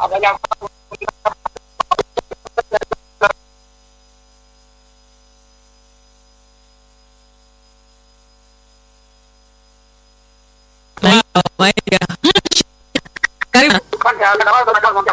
Abanya Maiga. Karibu. kwanza anawaza na kama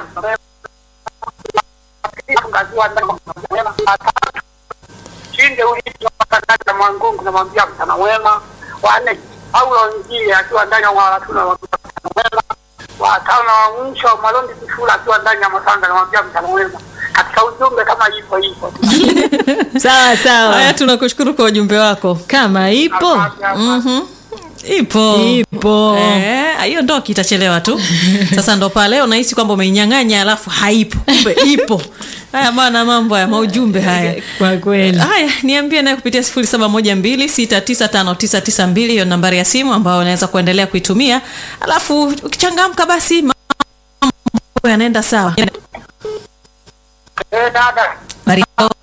shinde uliopata mwangungu namwambia mchana mwema wanne Paulo Njie akiwa ndani ya Mwaratuna namwambia mchana mwema watano wa mwisho Malondi Kifula akiwa ndani ya Masanga namwambia mchana mwema katika ujumbe kama ipo hivyo sawa Haya, sawa tunakushukuru kwa ujumbe wako. kama ipo Asante, asante. Mhm. Ipo. ipo Eh, hiyo ndo kitachelewa tu. Sasa ndo pale unahisi kwamba umeinyang'anya alafu haipo. Kumbe ipo. Haya bwana, mambo haya, maujumbe haya. kwa kweli Haya, niambie naye kupitia 0712695992 hiyo nambari ya simu ambayo unaweza kuendelea kuitumia. Alafu ukichangamka basi mambo yanaenda sawa. eh dada Mario,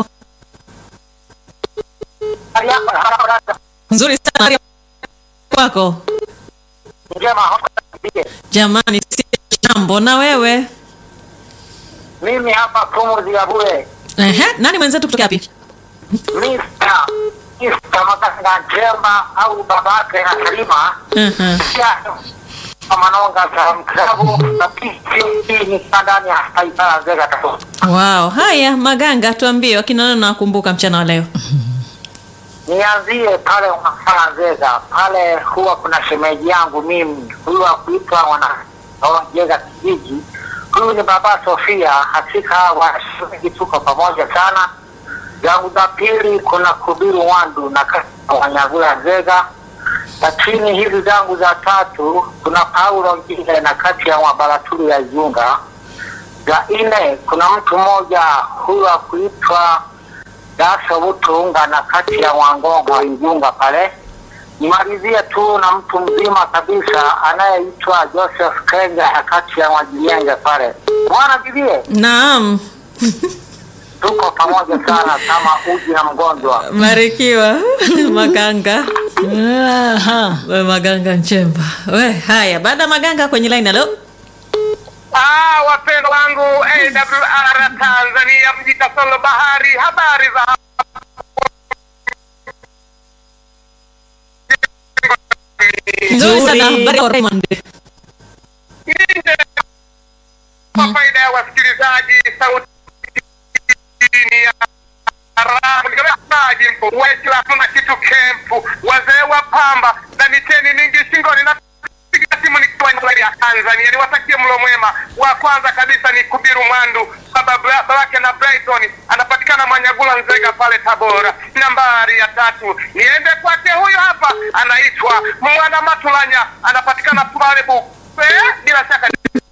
hali yako haraka dada nzuri sana Mario. kwako. njema hapa nipige. Jamani, si jambo na wewe. mimi hapa pumuzi ya bure Ehe, nani mwenzetu kutoka wapi? Mr. Mr. Makanga Njemba au babake na Salima Mhm. pia Manonga za mklabu na PCB ni ndani ya Taipara Zega tatu. Wow, haya Maganga, tuambie wakina nani unawakumbuka mchana wa leo? Nianzie pale Mafala Zega, pale huwa kuna shemeji yangu mimi, huyu wa kuitwa wana Jega kijiji. Huyu ni baba Sofia, hakika washemeji tuko pamoja sana. Zangu za pili kuna Kubiru Wandu na Wanyagula Zega, lakini hizi zangu za tatu kuna Paulo Ngile na kati ya Mwabaraturu ya Iunga. Za nne kuna mtu mmoja huyu wa kuitwa Daso Butunga na kati ya Wangonga Igunga pale. Nimalizie tu na mtu mzima kabisa anayeitwa Joseph Kenga na kati ya Mwajilienge pale. Bwana bibie, Naam, tuko pamoja sana kama uji na mgonjwa. barikiwa Maganga. Aha. We Maganga Nchemba. We, haya, baada ya Maganga kwenye line halo. Ah, wapendwa wangu AWR Tanzania, mji kasolo bahari, habari za Nzuri sana, Nzuri. habari ya Raymond. nje kwa faida ya wasikilizaji sauti ni ya ramu nikamaaji mpo waislamu na kitu kempu wazee wa pamba na miteni mingi shingoni na piga simu nikiwa nje ya Tanzania niwatakie mlo mwema wa kwanza kabisa ni Kubiru Mwandu baba bra- babake na Brighton anapatikana Manyagula Nzega pale Tabora nambari ya tatu niende kwake huyu hapa anaitwa Mwana Matulanya anapatikana pale Buku Eh, bila shaka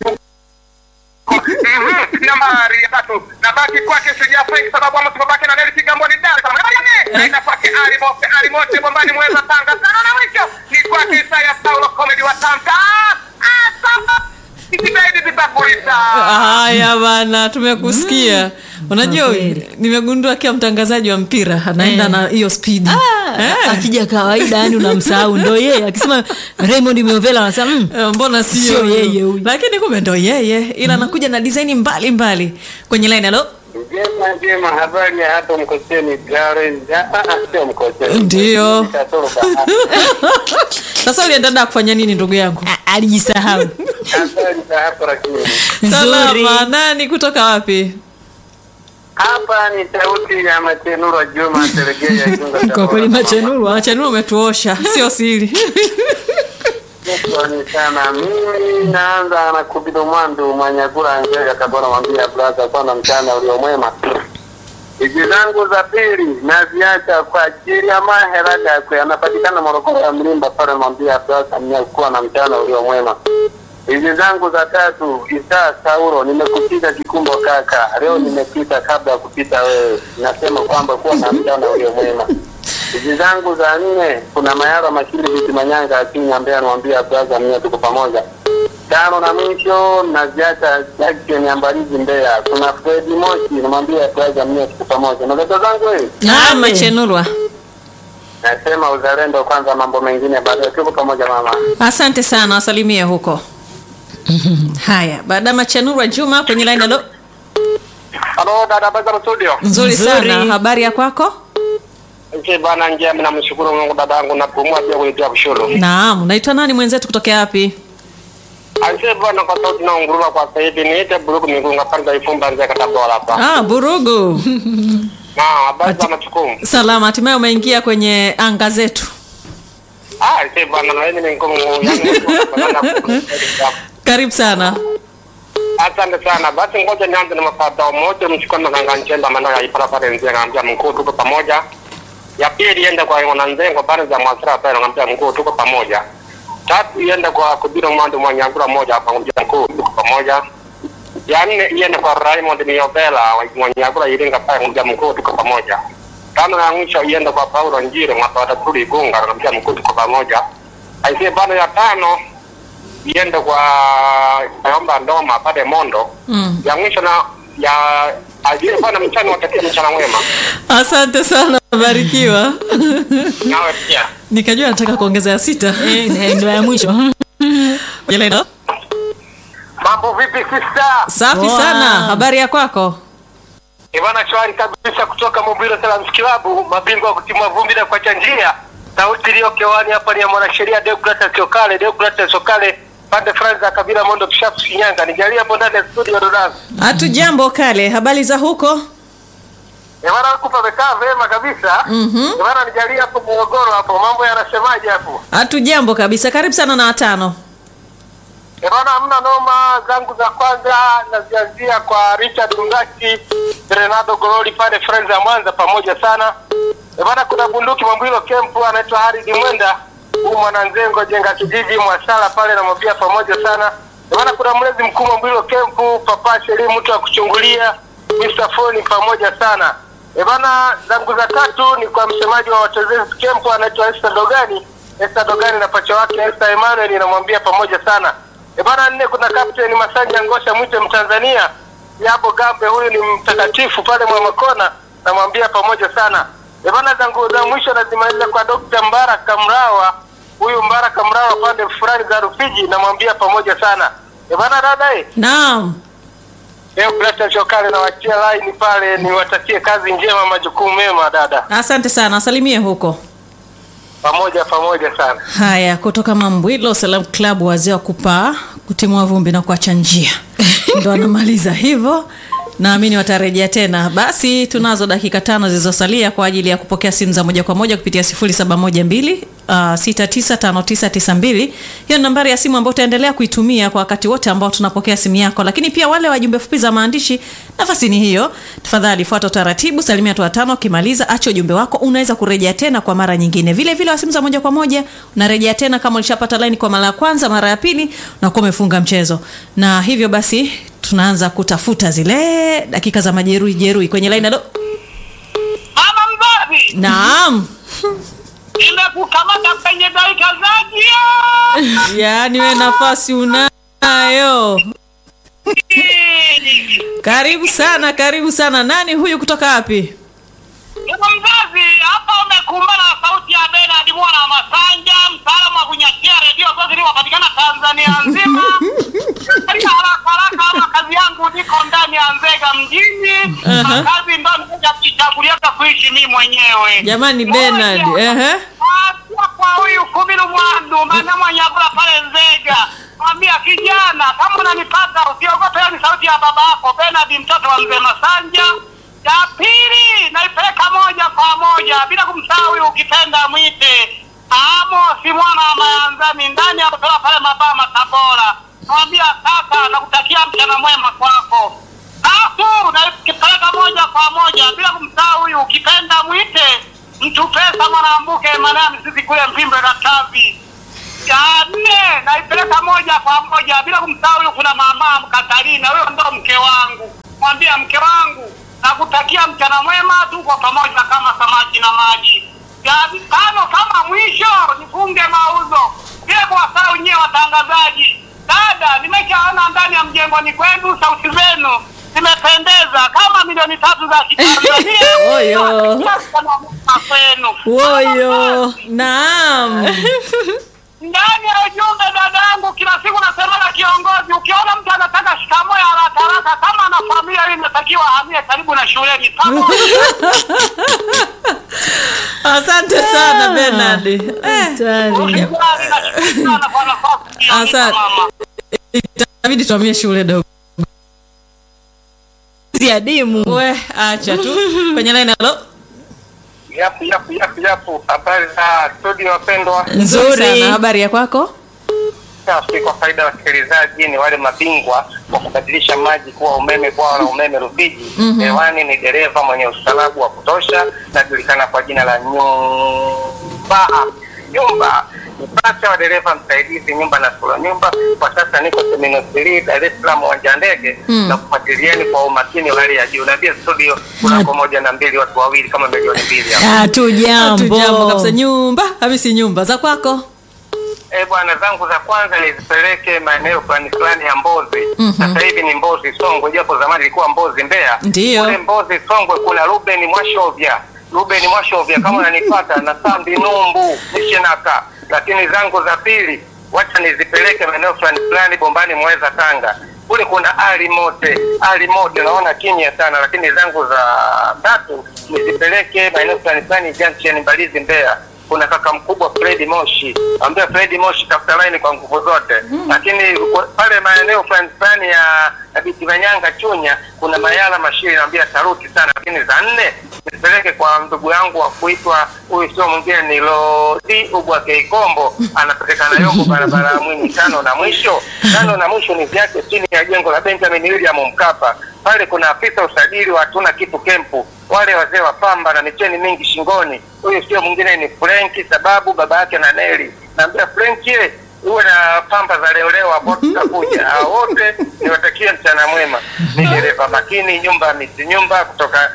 Mhm, nambari ya tatu nabaki kwake shujaa Frank sababu ama babake na Neli Kigamboni Dar es Salaam Nambari ya nne, naenda kwake Ali Mote Ali Mote Bombani Mweza Tanga sana na mwisho ni kwake Isaya Saulo comedy wa Tanga ah sawa Isibaidi tutakuita Haya bana, tumekusikia. Unajua, Kwa kweli. nimegundua kila mtangazaji wa mpira anaenda Eh. na hiyo spidi. Ah, akija kawaida yani unamsahau ndo yeye akisema Raymond Miovela anasema mm, Eh, mbona sio Sio yeye huyu. lakini kumbe ndo yeye ila anakuja na design mbali mbali kwenye line halo Njema njema, habari ya hapo Mkocheni Darren? Ah, ah, sio Mkocheni. Ndio. Kasoro bahari. sasa ulienda da kufanya nini ndugu yangu a- alijisahau Habari za hapo lakini. nzuri salama nani kutoka wapi Hapa ni sauti ya Matenuro Juma Sergei Igunga. kwa kweli machenurwa wachanua umetuosha sio siri Shukrani sana. Mimi naanza na Kubido Mwandu Mwanyagula Nzega Tabora, mwambia brother, kwana mchana ulio mwema. Hizi zangu za pili naziacha kwa ajili ya mahera yakwe, anapatikana Morogoro ya Mlimba pale, mwambia brother, mnyakuwa na mchana ulio mwema. Hizi zangu za tatu, Isa Saulo, nimekupiga kikumbo kaka, leo nimepita kabla ya kupita wewe, nasema kwamba kuwa na mchana ulio mwema. Hizi zangu za nne, kuna Mayara Mashiri Viti Manyanga Akinya ambaye anamwambia brother, mimi tuko pamoja. Tano na mwisho naziacha Jackson ya Mbalizi Mbeya. Kuna Fred Moshi namwambia brother, mimi tuko pamoja. Na dada zangu wewe, Ah, machenurwa nasema uzalendo kwanza, mambo mengine baadaye. Tuko pamoja mama. asante sana wasalimie huko haya baada machanurwa juma kwenye line alo Halo dada Bazaro studio. nzuri Nzuri. sana habari ya kwako Nchi bana njema namshukuru Mungu dada yangu na pumua pia kuitia kushuru. naam unaitwa nani mwenzetu kutokea wapi Anche bwana kwa sauti na unguruma kwa sasa hivi niite buruku migunga panda ifumba nze katabola hapa. ah, burugu Na habari za machukumu. salama hatimaye umeingia kwenye anga zetu Ah, anche bwana na yeye ni ngumu yani. karibu sana Asante sana. Basi ngoja nianze na mafadha moja mchukue na kanga nchemba maana ya ipara pale nze ngambia mkuu tuko pamoja. Ya pili iende kwa wana nzengo pale za mwasira pale ngambia mkuu tuko pamoja. Tatu iende kwa kubira mwando mwanyangura moja hapa ngambia mkuu tuko pamoja. Ya nne iende kwa Raymond Miovela wa mwanyangura iringa pale ngambia mkuu tuko pamoja. Tano ya mwisho iende kwa Paulo Njire mwapata tuli igunga ngambia mkuu tuko pamoja. Aisee bana ya tano iende kwa naomba ndoma pale Mondo mm. ya mwisho na ya ajili bwana mchana watakia mchana mwema asante sana barikiwa nawe pia nikajua nataka kuongeza ya sita Eh, ndo ya mwisho Kwenye line alo Mambo vipi sister? safi Poa. sana habari ya kwako Ibana shwari kabisa kutoka Mobile Salams Club, mabingwa wa kutimua vumbi na kuacha njia. Sauti iliyo kewani hapa ni ya mwanasheria Deogratias Sokale, Deogratias Sokale, pande fulani za kabila Mondo Kishapu Shinyanga. Nijalie hapo ndani ya studio Dodani. hatu jambo kale habari za huko Ibana huku pamekaa vema kabisa. Mhm. Ibana nijalie hapo Morogoro hapo, mambo yanasemaje hapo? hatu jambo kabisa karibu sana na watano Ebana, hamna noma. Zangu za kwanza nazianzia kwa Richard Mngati, Renado Gololi pale Friends ya Mwanza, pamoja sana. Ebana, kuna bunduki Mambwilo Kempu anaitwa Haridi Mwenda, huu mwananzengo jenga kijiji Mwasala pale namwambia pamoja sana. Ebana, kuna mlezi mkuu Mambwilo Kempu, Papa Sheri mtu wa kuchungulia, Mr. Foni pamoja sana. Ebana, zangu za tatu ni kwa msemaji wa Watetezi Kempu anaitwa Esther Dogani, Esther Dogani na pacha wake Esther Emmanuel namwambia pamoja sana. E bana, nne kuna Captain Masanja Ngosha mwite Mtanzania Yabo Gambe, huyu ni mtakatifu pale Mwamakona, namwambia pamoja sana. E bana, zangu za mwisho nazimaliza kwa Dr. Mbaraka Mrawa, huyu Mbaraka Mrawa pande fulani za Rufiji, namwambia pamoja sana. E bana, dada eh, naam leo Brata Chokale nawachia line pale, niwatakie kazi njema, majukumu mema dada, asante sana asalimie huko pamoja pamoja sana. haya kutoka mambwilo salam club wazee wa kupaa kutimua vumbi na kuacha njia ndo anamaliza hivyo naamini watarejea tena basi tunazo dakika tano zilizosalia kwa ajili ya kupokea simu za moja kwa moja kupitia 0712 uh, 695992 hiyo ni nambari ya simu ambayo utaendelea kuitumia kwa wakati wote ambao tunapokea simu yako lakini pia wale wa jumbe fupi za maandishi nafasi ni hiyo tafadhali fuata utaratibu salimia watu watano ukimaliza acha ujumbe wako unaweza kurejea tena kwa mara nyingine vile vile wa simu za moja kwa moja unarejea tena kama ulishapata laini kwa mara ya kwanza mara ya pili unakuwa umefunga mchezo na hivyo basi tunaanza kutafuta zile dakika za majeruhi jeruhi kwenye laini alo Mama mzazi, naam nimekukamata kwenye dakika za jioni. yaani we nafasi unayo karibu sana karibu sana nani huyu kutoka wapi Ndugu mzazi, hapa umekumbana na sauti ya Bernard mwana wa Masanja, mtaalamu wa kunyatia redio zote zilizopatikana Tanzania nzima. Katika haraka haraka, ama kazi yangu niko ndani ya Nzega mjini, Aha. na kazi ndo nikuja kujichagulia kuishi mimi mwenyewe. jamani Moja, benard ehe Acha kwa huyu Kubilu Mwandu maana Mwanyagula pale Nzega, mwambia kijana, kama unanipata usiogope, hiyo ni sauti ya baba yako Bernard, mtoto wa mzee Masanja. Ya pili naipeleka moja kwa moja bila kumsahau huyu, ukipenda mwite Amos mwana wa Mayanzani ndani ya kutoka pale Mabama Tabora, mwambia kaka, nakutakia mchana mwema kwako. Tatu naipeleka moja kwa moja bila kumsahau huyu, ukipenda mwite mtu pesa mwanambuke manani sisi kule Mpimbe na Tavi. Ya nne naipeleka moja kwa moja bila kumsahau huyu, kuna mama Mkatarina, huyo ndo mke wangu. Mwambia mke wangu nakutakia mchana mwema, tuko pamoja kama samaki na maji. Ya tano kama mwisho nifunge mauzo vile kuwasahau nyewe watangazaji. Dada, nimeshaona ndani ya mjengoni kwenu sauti zenu zimependeza kama milioni tatu za Kitanzania. Oyo. Mchana mwema kwenu. woyo naam ndani ya ujumbe dadangu, kila siku nasema na kiongozi, ukiona mtu anataka shikamoo ya haraka haraka, kama ana familia hii inatakiwa ahamie karibu na shuleni pamoja. asante sana Bernard eh, Hatari. Usijali, nashukuru sana kwa nafasi ya Asante. mama. itabidi tuamie shule dogo adimu we acha tu kwenye line halo Yapu, yapu, yapu, yapu. Habari za studio wapendwa. nzuri Nzuri. sana habari ya kwako Safi, kwa faida ya wasikilizaji, ni wale mabingwa wa kubadilisha maji kuwa umeme, bwawa la umeme Rufiji. Hewani ni dereva mwenye ustaarabu wa kutosha, najulikana kwa jina la Nyumba. Nyumba ni pacha wa dereva msaidizi nyumba na sura nyumba. Kwa sasa niko Terminal 3 Dar es Salaam uwanja wa ndege na kufuatilieni kwa umakini wa hali ya juu. Na pia studio kunako moja na mbili, watu wawili kama milioni mbili hapa. hatujambo tujambo kabisa nyumba hamisi nyumba za kwako Eh, bwana zangu za kwanza nizipeleke maeneo fulani fulani ya Mbozi. Sasa hivi ni Mbozi Songwe, japo zamani ilikuwa Mbozi Mbeya. Ndiyo. Kule Mbozi Songwe kuna Ruben Mwashovya. Ruben Mwashovya kama unanipata na Sambi Numbu Nishenaka. Lakini zangu za pili wacha nizipeleke maeneo fulani fulani Bombani Mweza Tanga. Kule kuna Ali Mote, Ali Mote naona kimya sana, lakini zangu za tatu nizipeleke maeneo fulani fulani Junction Mbalizi Mbeya kuna kaka mkubwa Fredi Moshi, ambia Fredi Moshi tafuta line kwa nguvu zote. Lakini kwa- pale maeneo fulani fulani ya ya Biti Manyanga Chunya kuna Mayala Mashiri, naambia taruti sana. Lakini za nne nipeleke kwa ndugu yangu wa kuitwa huyu, sio mwingine ni Lodi Ubwa Keikombo, anapatikana Yongo barabara ya Mwinyi. Tano na mwisho, tano na mwisho ni vyake chini ya jengo la Benjamin William Mkapa. Pale kuna afisa usajili wa hatuna kitu kempu, wale wazee wa pamba na micheni mingi shingoni. Huyu sio mwingine ni Frenki, sababu baba yake na Neli. Naambia Frenki, eh, uwe na pamba za leo leo hapo tutakuja. Hao wote niwatakie mchana mwema. Ni dereva makini, nyumba ya miti nyumba kutoka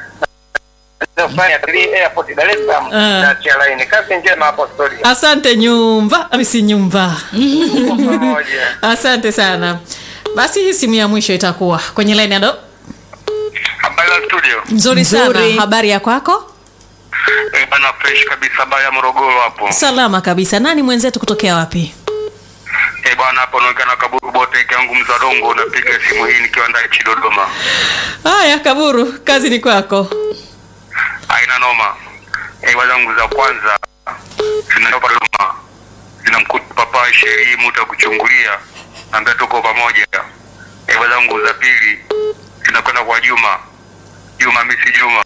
Fanya airport Dar es Salaam Ah. na Chialaini. Kazi njema hapo studio. asante nyumba hamisi nyumba Tuko pamoja. asante sana basi hii simu ya mwisho itakuwa kwenye line halo Habari za studio. nzuri sana Nzuri. habari ya kwako Eh, bana fresh kabisa habari ya Morogoro hapo. salama kabisa nani mwenzetu kutokea wapi Eh, bwana hapo naonekana kaburu bote yangu mzadongo napiga simu hii nikiwa ndani chi Dodoma. haya kaburu kazi ni kwako Haina noma. Eh, wazangu za kwanza zinatoka Dodoma. Zinamkuta papa sherii muta kuchungulia. Naambia tuko pamoja. Eh, wazangu za pili zinakwenda kwa Juma. Juma misi Juma.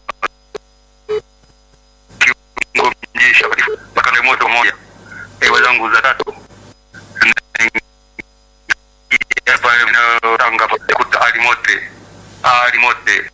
Kiungo mjeshi mpaka ndio moto moja. Eh, wazangu za tatu zinaingia pale mnao Tanga kuta alimote. Alimote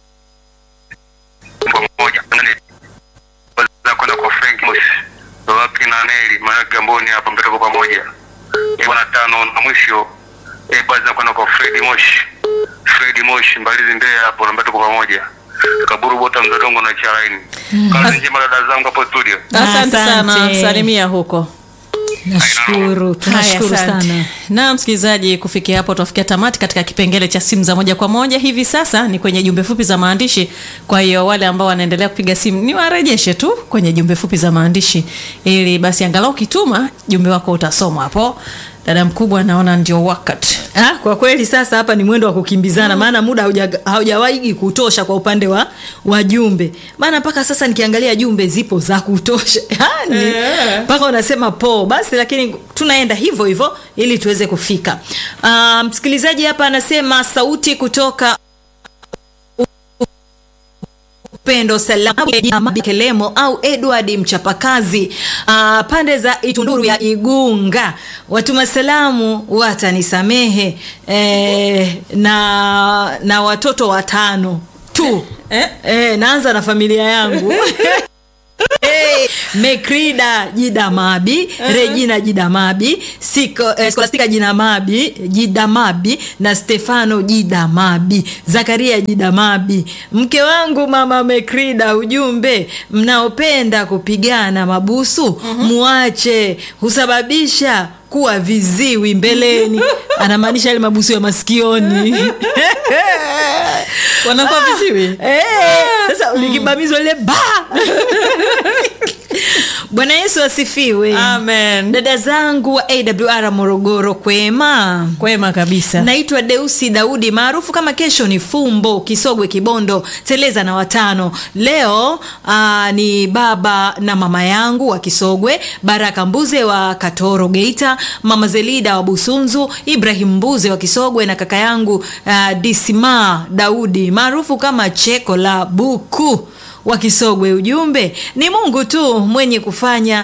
pamoja nane za kwenda kwa Frank Mosh wapi na Neli maana Gamboni hapa mbele kwa pamoja eh bwana tano na mwisho eh bwana za kwenda kwa Fred Mosh Fred Mosh mbalizi Mbeya hapo na mbele kwa pamoja kaburu bota mdodongo na charaini kazi njema dada zangu hapo studio asante sana Asante. salimia huko nashukuru Haya, tunashukuru asante. sana na msikilizaji kufikia hapo tuafikia tamati katika kipengele cha simu za moja kwa moja hivi sasa ni kwenye jumbe fupi za maandishi kwa hiyo wale ambao wanaendelea kupiga simu ni warejeshe tu kwenye jumbe fupi za maandishi ili basi angalau ukituma jumbe wako utasomwa hapo dada mkubwa naona ndio wakati Ah, kwa kweli sasa hapa ni mwendo wa kukimbizana maana muda hauja- haujawahi kutosha kwa upande wa wajumbe maana mpaka sasa nikiangalia jumbe zipo za kutosha yani mpaka unasema po basi lakini tunaenda hivyo hivyo ili tuweze kufika Ah, msikilizaji hapa anasema sauti kutoka upendo salamu kelemo au edward mchapakazi uh, pande za itunduru ya igunga watuma salamu watanisamehe eh, na na watoto watano tu Eh? eh, naanza na familia yangu Hey, mekrida jidamabi regina jidamabi Siko, eh, skolastika jidamabi jidamabi na stefano jidamabi zakaria jidamabi mke wangu mama mekrida ujumbe mnaopenda kupigana mabusu muache husababisha kuwa viziwi mbeleni anamaanisha yale mabusu ya masikioni wanakuwa viziwi Eh, sasa likibamizwa lile ba bwana yesu asifiwe Amen. dada zangu wa awr morogoro kwema kwema kabisa naitwa deusi daudi maarufu kama kesho ni fumbo kisogwe kibondo teleza na watano leo aa, ni baba na mama yangu wa kisogwe baraka mbuze wa katoro geita mama zelida wa busunzu ibrahim mbuze wa kisogwe na kaka yangu aa, disima daudi maarufu kama cheko la buku wa kisogwe ujumbe ni mungu tu mwenye kufanya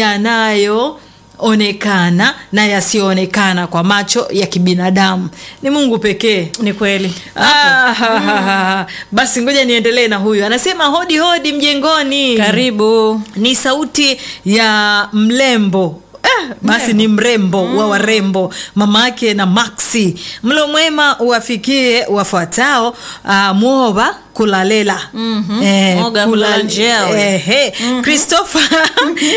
yanayo onekana na yasiyoonekana kwa macho ya kibinadamu ni mungu pekee ni kweli Ah, ha, ha, ha. basi ngoja niendelee na huyu anasema hodi hodi mjengoni karibu ni sauti ya mlembo Eh, basi ni mrembo wa warembo mama yake na maxi mlo mwema uwafikie wafuatao uh, mwoba kulalela Mhm. Mwoga kulala njeo. ehe christopher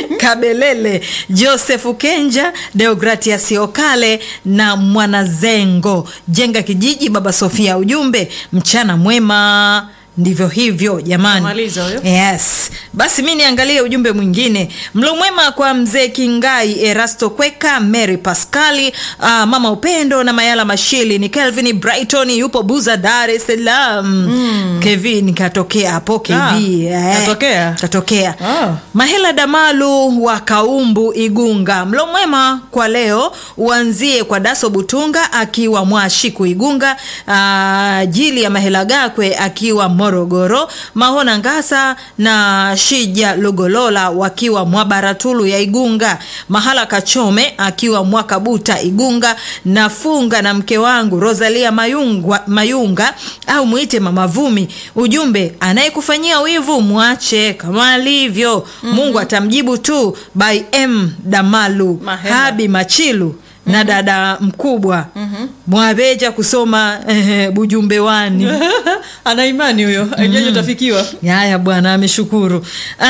kabelele joseph kenja deogratias okale na mwanazengo jenga kijiji baba sofia ujumbe mchana mwema ndivyo hivyo jamani Kamaliza huyo. yes basi mi niangalie ujumbe mwingine mlo mwema kwa mzee kingai erasto kweka mary pascali uh, mama upendo na mayala mashili ni kelvin brighton yupo buza dar es salaam mm. kevin katokea hapo kb Ah, eh. katokea? katokea Ah. mahela damalu wa kaumbu igunga mlo mwema kwa leo uanzie kwa daso butunga akiwa mwashiku igunga uh, jili ya mahela gakwe akiwa morogoro mahona ngasa na shija lugolola wakiwa mwabaratulu ya igunga mahala kachome akiwa mwakabuta igunga nafunga na mke wangu rosalia mayunga, mayunga au mwite mamavumi ujumbe anayekufanyia wivu mwache kama alivyo mm-hmm. mungu atamjibu tu by m damalu Mahela. habi machilu na dada mkubwa mm-hmm. mwabeja kusoma eh, bujumbewani ana imani huyo ajaji utafikiwa haya bwana ameshukuru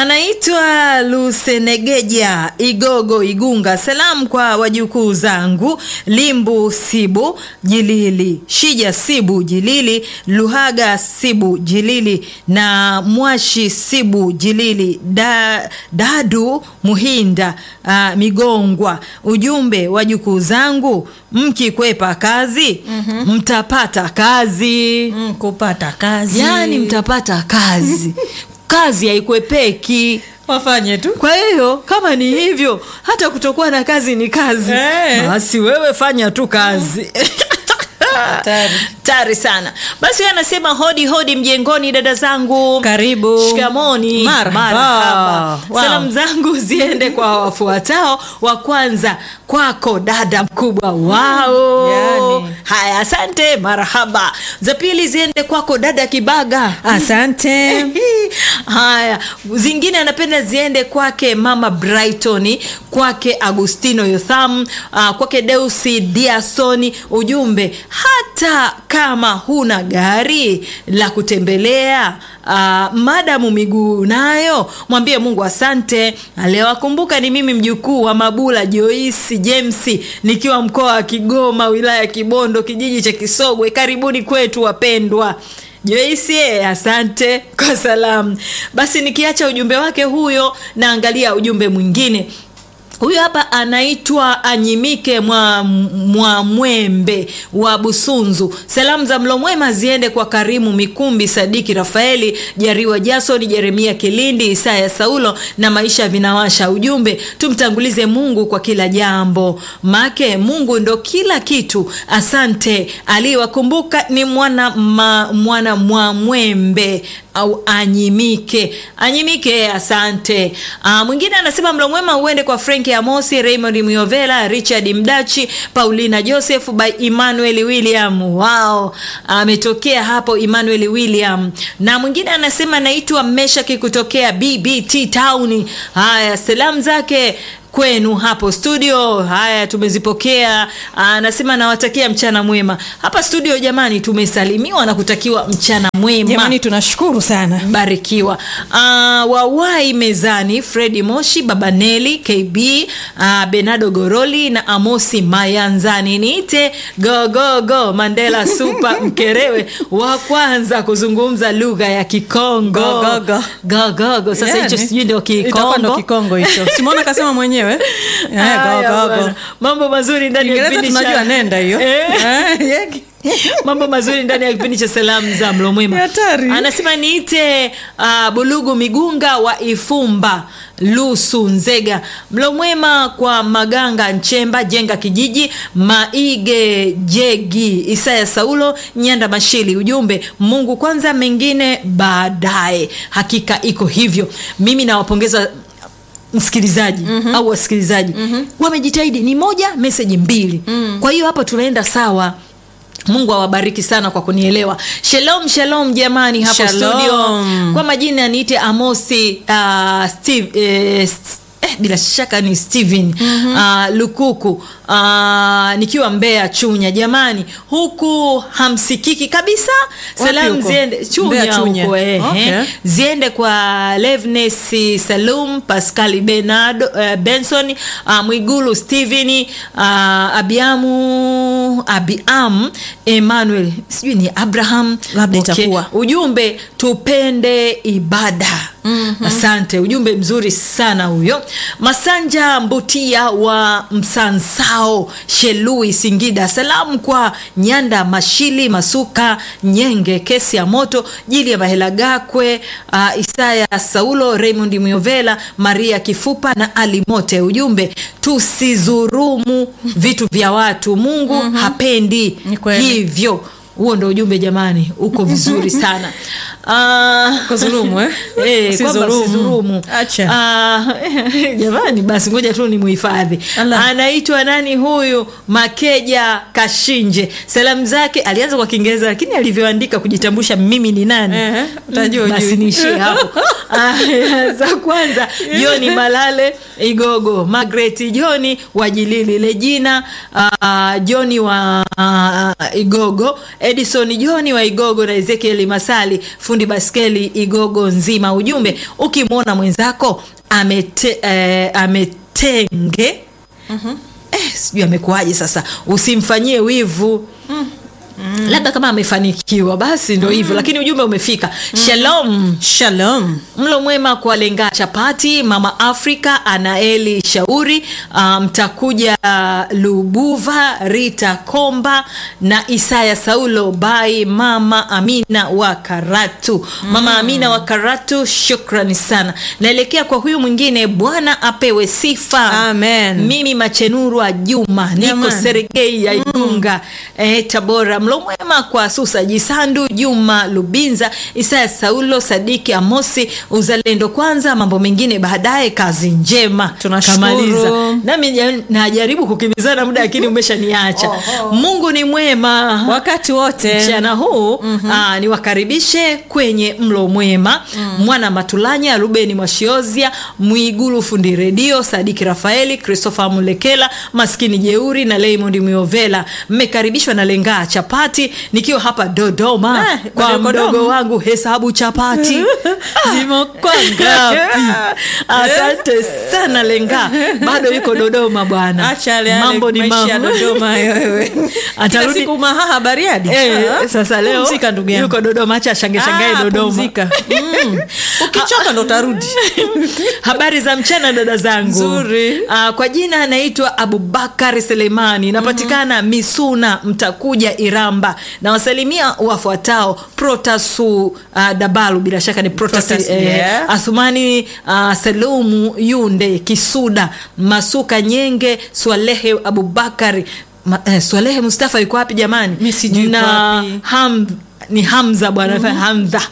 anaitwa lusenegeja igogo igunga salamu kwa wajukuu zangu limbu sibu jilili shija sibu jilili luhaga sibu jilili na mwashi sibu jilili da, dadu muhinda uh, migongwa ujumbe wajukuu zangu mkikwepa kazi mm-hmm. mtapata kazi mm, kupata kazi yaani mtapata kazi kazi haikwepeki wafanye tu kwa hiyo kama ni hivyo hata kutokuwa na kazi ni kazi Eh. basi wewe fanya tu kazi Hatari. tari sana basi yeye anasema hodi hodi mjengoni dada zangu karibu shikamoni Marhaba. Marhaba. Wow. salamu zangu ziende kwa wafuatao wa kwanza kwako dada mkubwa wao Yani. haya asante marhaba za pili ziende kwako dada kibaga asante haya zingine anapenda ziende kwake mama brighton kwake agustino yotham uh, kwake deusi diasoni ujumbe hata kama huna gari la kutembelea Uh, madamu miguu nayo mwambie mungu asante aliyowakumbuka ni mimi mjukuu wa mabula joisi james nikiwa mkoa wa kigoma wilaya ya kibondo kijiji cha kisogwe karibuni kwetu wapendwa joisi eh, asante kwa salamu basi nikiacha ujumbe wake huyo naangalia ujumbe mwingine huyu hapa anaitwa anyimike mwa, mwa mwembe wa busunzu salamu za mlo mwema ziende kwa karimu mikumbi sadiki rafaeli jariwa jasoni jeremia kilindi isaya saulo na maisha vinawasha ujumbe tumtangulize mungu kwa kila jambo make mungu ndo kila kitu asante aliyewakumbuka ni mwana ma, mwana mwa mwembe au anyimike anyimike asante uh, mwingine anasema mlo mwema uende kwa franki amosi raymond miovela richard mdachi paulina joseph by emmanuel william wao ametokea hapo emmanuel william na mwingine anasema naitwa meshaki kutokea bbt town haya salamu zake kwenu hapo studio haya tumezipokea anasema nawatakia mchana mwema hapa studio jamani tumesalimiwa na kutakiwa mchana mwema jamani tunashukuru sana barikiwa uh, wawai mezani fredi moshi babaneli kb uh, benado goroli na amosi mayanzani niite gogogo mandela supa mkerewe wa kwanza kuzungumza lugha ya kikongo Gogogo. gogogo sasa hicho Yani, sijui ndio itakuwa ndo kikongo kikongo hicho simona kasema mwenyewe Eh, Haya, go, go, go. bwana. mambo mazuri ndani ya Kiingereza kipindi tunajua cha nenda hiyo Eh. Eh, yeki. mambo mazuri ndani ya kipindi cha salamu za mlomwema Hatari. anasema niite uh, bulugu migunga wa ifumba lusu nzega mlomwema kwa maganga nchemba jenga kijiji maige jegi isaya saulo nyanda mashili ujumbe mungu kwanza mengine baadaye hakika iko hivyo mimi nawapongeza msikilizaji mm-hmm. au wasikilizaji mm-hmm. wamejitahidi ni moja meseji mbili mm. kwa hiyo hapo tunaenda sawa mungu awabariki sana kwa kunielewa shalom shalom jamani hapo Shalom. studio kwa majina niite amosi uh, steve eh, st- Eh, bila shaka ni steven mm-hmm. uh, lukuku uh, nikiwa mbea chunya jamani huku hamsikiki kabisa salamu huko? ziende chunya Mbeya, Chunya. huko eh, Okay. eh ziende kwa Levnes Salum, Pascal Bernardo, uh, Benson, uh, Mwigulu Steven, uh, Abiamu Abiam Emmanuel, sijui ni Abraham. Labda itakuwa. Ujumbe tupende ibada. Mm-hmm. Asante, ujumbe mzuri sana huyo. Masanja Mbutia wa Msansao, Shelui, Singida. Salamu kwa Nyanda Mashili, Masuka Nyenge, kesi ya moto, Jili ya Mahela Gakwe, uh, Isaya Saulo, Raymond Myovela, Maria Kifupa na Ali Mote. Ujumbe tusizurumu vitu vya watu, Mungu mm-hmm. hapendi Ni kweli. hivyo. Huo ndo ujumbe jamani, uko vizuri sana uh, Kuzulumu, eh? Eh, kwamba Usizurumu. usizurumu. Acha. Ah, jamani basi ngoja tu nimuhifadhi Allah. anaitwa nani huyu makeja kashinje salamu zake alianza kwa kiingereza lakini alivyoandika kujitambulisha mimi ni nani Ehe, utajua basi ujui. niishie hapo Aya, za kwanza joni malale igogo magret joni wajilili lejina uh, joni wa uh, igogo edison joni wa igogo na ezekieli masali fundi baskeli igogo nzima ujumbe ukimwona mwenzako amete, eh, ametenge mm-hmm. eh, sijui amekuaje sasa usimfanyie wivu mm. Mm. labda kama amefanikiwa basi ndo hivyo mm. lakini ujumbe umefika mm. shalom shalom mlo mwema kwa lenga chapati mama afrika anaeli shauri mtakuja um, lubuva rita komba na isaya saulo bai mama amina wa karatu mama amina wa karatu shukrani sana naelekea kwa huyu mwingine bwana apewe sifa Amen. mimi machenurwa juma niko Jamani. sergei ya igunga eh, tabora mlo mwema kwa susa jisandu juma lubinza isaya saulo sadiki amosi uzalendo kwanza mambo mengine baadaye kazi njema Tunashukuru. Kamaliza. nami ja- najaribu kukimbizana muda lakini umeshaniacha mungu ni mwema wakati wote mchana huu mm-hmm. niwakaribishe kwenye mlo mwema mm. mwana matulanya rubeni mwashiozia mwigulu fundi redio sadiki rafaeli christopher mulekela maskini jeuri na raymond miovela mmekaribishwa na lengaa chapati nikiwa hapa dodoma Eh, kwa bado mdogo Dodoma. wangu hesabu chapati zimo kwa ngapi asante sana lenga bado yuko dodoma bwana acha yale yale mambo ni maisha ya mambo Dodoma hayo wewe kila Atarudi- siku mahaha bariadi Eh, Ah, sasa leo pumzika ndugu yangu yuko dodoma acha shange shangae Ah, dodoma pumzika. Mm. ukichoka ndo utarudi habari za mchana dada zangu Nzuri. uh, kwa jina anaitwa abubakar selemani napatikana mm-hmm. misuna mtakuja iramba na wasalimia wafuatao protasu uh, dabalu bila shaka ni protas, Protas, eh, yeah. athumani uh, salumu yunde kisuda masuka nyenge swalehe abubakari Ma, eh, swalehe mustafa yuko wapi jamani Mi sijui yuko na wapi. ham ni hamza bwana mm-hmm. hamza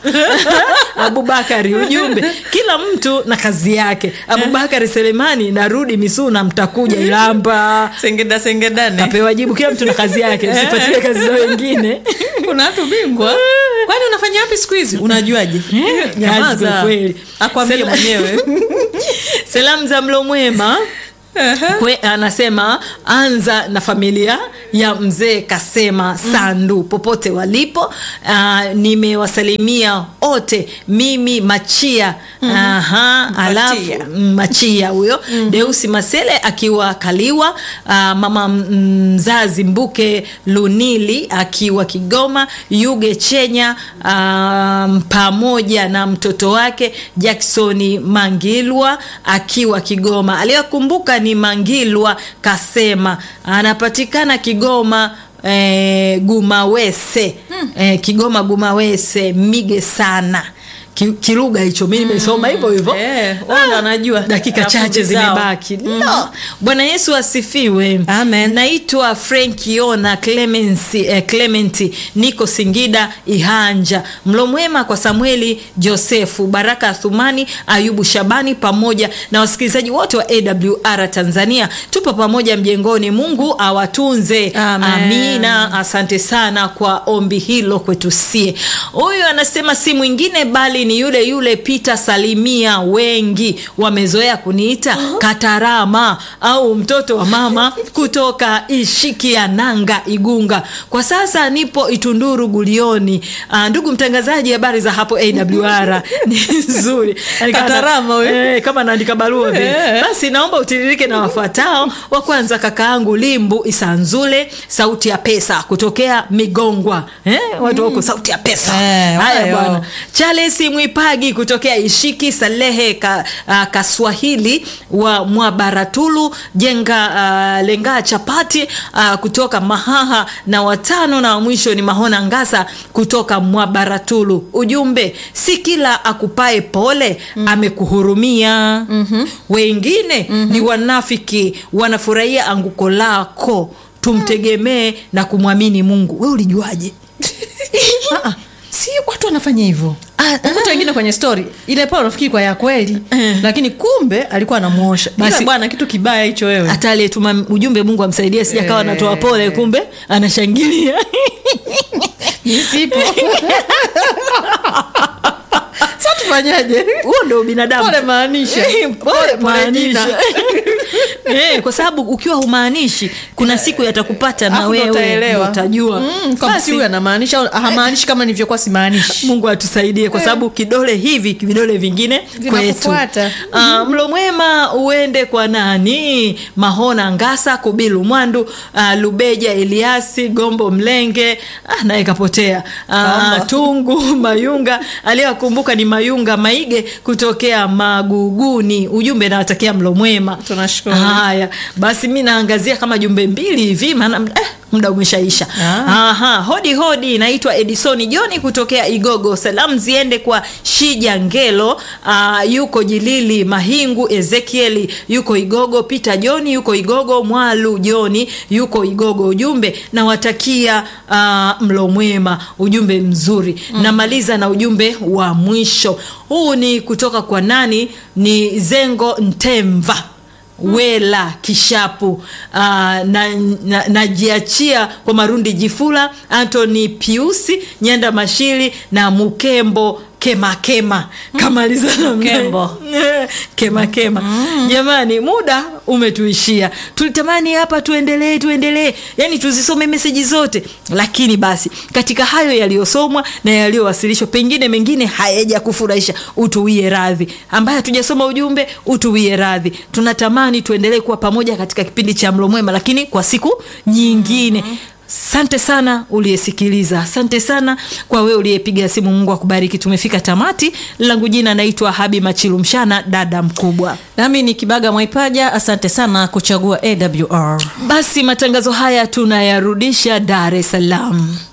abubakari ujumbe kila mtu na kazi yake abubakari selemani narudi misuna mtakuja ilamba sengeda sengedane kapewa jibu kila mtu na kazi yake usifuatilie kazi za wengine kuna watu bingwa kwani unafanya wapi siku hizi unajuaje Kazi kwa kweli. akwambie Sela- mwenyewe salamu za mlo mwema Kwe, anasema anza na familia ya mzee kasema sandu popote walipo uh, nimewasalimia wote mimi machia Aha, alafu Machia. mm, machia huyo deusi masele akiwa kaliwa uh, mama mzazi mbuke lunili akiwa kigoma yuge chenya um, pamoja na mtoto wake jacksoni mangilwa akiwa kigoma aliyokumbuka ni mangilwa kasema anapatikana kigoma eh, gumawese eh, kigoma gumawese mige sana Ki- kilugha hicho mi nimesoma hivyo hivyo Eh, wala anajua. dakika chache Rafiki zao. zimebaki no. bwana yesu asifiwe Amen. naitwa frankiona clemency eh, clementi niko singida ihanja mlo mwema kwa samueli josefu baraka thumani ayubu shabani pamoja na wasikilizaji wote wa awr tanzania tupo pamoja mjengoni mungu awatunze Amen. amina asante sana kwa ombi hilo kwetu sie huyu anasema si mwingine bali ni yule yule Peter Salimia. Wengi wamezoea kuniita Katarama au mtoto wa mama kutoka Ishikiananga, Igunga. Kwa sasa nipo Itunduru Gulioni. Ah, ndugu mtangazaji, habari za hapo AWR ni nzuri. Yaani kama- Katarama huyu. eh, kama naandika barua vile. Eh. Basi naomba utiririke na wafuatao. Wa kwanza kakaangu Limbu Isanzule, sauti ya pesa kutokea Migongwa. Eh, watu wako sauti ya pesa. Eh, Haya wayo. bwana. Charles Mwipagi kutokea Ishiki Salehe ka, uh, Kaswahili wa Mwabaratulu Jenga uh, Lenga Chapati uh, kutoka Mahaha na watano na wa mwisho ni Mahona Ngasa kutoka Mwabaratulu. Ujumbe, si kila akupae pole amekuhurumia. Wengine ni wanafiki wanafurahia anguko lako. Tumtegemee na kumwamini Mungu. We ulijuaje? Ah, ah, si watu wanafanya hivyo ukuta wengine kwenye story ile pale unafikiri kwa ya kweli Eh. lakini kumbe alikuwa anamuosha Basi- basi bwana kitu kibaya hicho wewe hata aliyetuma ujumbe mungu amsaidie sijakawa Eh. anatoa pole kumbe anashangilia nisipo sa tufanyaje huo ndo binadamu pole maanisha Eh, pole pole maanisha jina. Eh, kwa sababu ukiwa humaanishi kuna siku yatakupata na Alafu ndo wewe utaelewa. ndo utajua Mm, kwamba Basi, si huyu anamaanisha au hamaanishi kama nilivyokuwa simaanishi mungu atusaidie kwa sababu kidole hivi vidole vingine kwetu Vinakufuata. Ah, mlo mwema uende kwa nani mahona ngasa kubilu mwandu ah, lubeja eliasi gombo mlenge ah, naye kapotea ah, Kamba. tungu mayunga aliyewakumbuka ni mayunga maige kutokea maguguni ujumbe nawatakia mlo mwema Tunashukuru. haya basi mi naangazia kama jumbe mbili hivi maana eh, muda umeshaisha Ah. Aha, hodi hodi, naitwa Edisoni Joni kutokea Igogo. Salamu ziende kwa Shija Ngelo, uh, yuko Jilili Mahingu, Ezekieli yuko Igogo, Peter Joni yuko Igogo, Mwalu Joni yuko Igogo. Ujumbe nawatakia uh, mlo mwema, ujumbe mzuri. Namaliza na ujumbe wa mwisho. Huu ni kutoka kwa nani? Ni Zengo Ntemva wela kishapu uh, na, na, najiachia kwa marundi jifula antony piusi nyanda mashili na mukembo kemakema kamaliza na Mkembo. kemakema jamani muda umetuishia tulitamani hapa tuendelee tuendelee yani tuzisome meseji zote lakini basi katika hayo yaliyosomwa na yaliyowasilishwa pengine mengine hayaja kufurahisha utuwie radhi ambaye hatujasoma ujumbe utuwie radhi tunatamani tuendelee kuwa pamoja katika kipindi cha mlo mwema lakini kwa siku nyingine asante sana uliyesikiliza asante sana kwa wewe uliyepiga simu mungu akubariki tumefika tamati langu jina naitwa habi machilu mshana dada mkubwa nami ni kibaga mwaipaja asante sana kuchagua awr basi matangazo haya tunayarudisha dar es salaam